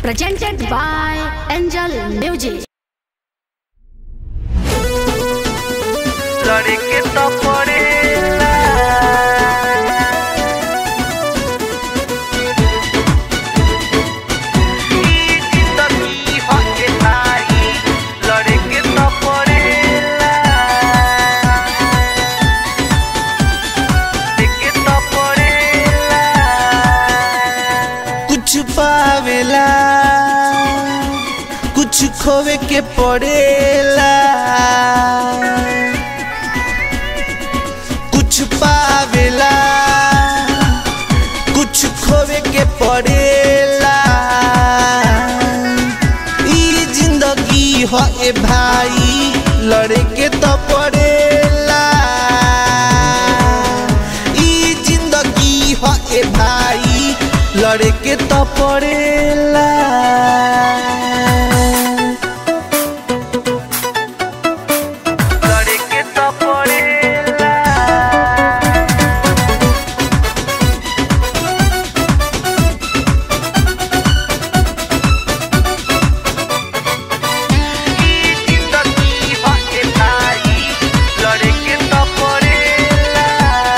presented by Angel Music. लड़के तो पड़ेला ई जिंदगी हके भाई लड़के तो पड़ेला लड़के तो पड़ेला कुछ पावेला कुछ खोवे के पड़ेला कुछ पावेला कुछ खोवे के पड़ेला ई जिंदगी हो ए भाई लड़े के तो पड़ेला ई जिंदगी हो ए भाई लड़े के तो पड़ेला लड़के तो पड़ेला ई जिंदगी हके भाई लड़के तो पड़ेला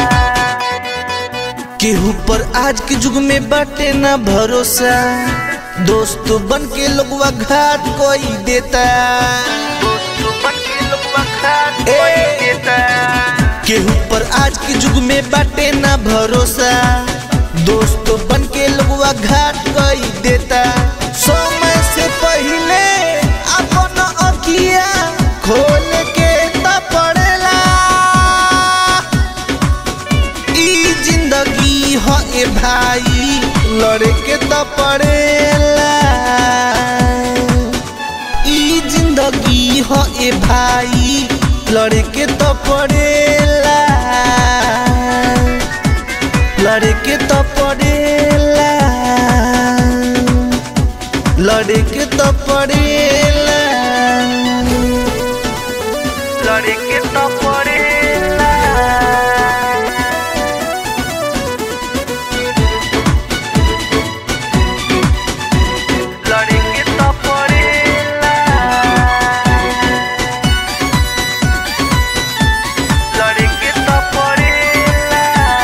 केहू पर आज के युग में बाटे ना भरोसा दोस्त बन के लोगवा घाट कोई देता दोस्त बन के लोग खात ए। कोई देता केहू पर आज के युग में बाटे ना भरोसा दोस्त बन के लोगवा घाट कोई देता समय से पहले अपन अखिया खोल के त पड़ेला ई जिंदगी हो ए भाई लड़े के तो पड़ेला ई जिंदगी हो ए भाई लड़े के तो पड़ेला लड़े के तो पड़ेला लड़े के तो पड़ेला लड़के तो पड़ेला लड़के तो पड़ेला लड़के तो पड़ेला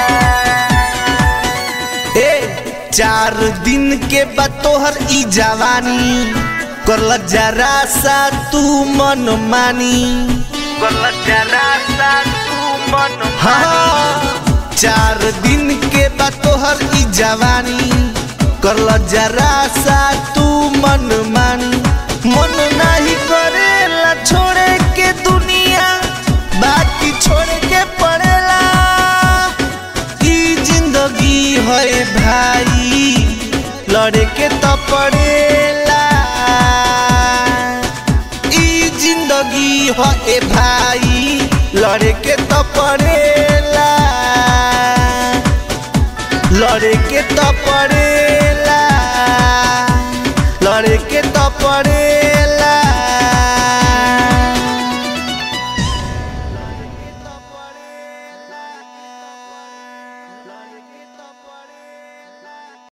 ए चार दिन के बाद तोहर ई जवानी करल जरा सा तू मन मानी गलत जरा सा तू मन हाँ चार दिन के बाद तोहर ई जवानी करल जरा सा तू मन मानी मन नहीं करेला छोड़े के दुनिया बाकी छोड़ के पड़ेला ई जिंदगी है भाई लड़े के तो पड़ेला ई जिंदगी है भाई लड़े के तो पड़ेला लड़े के तो पड़ेला लड़े के तो पड़ेला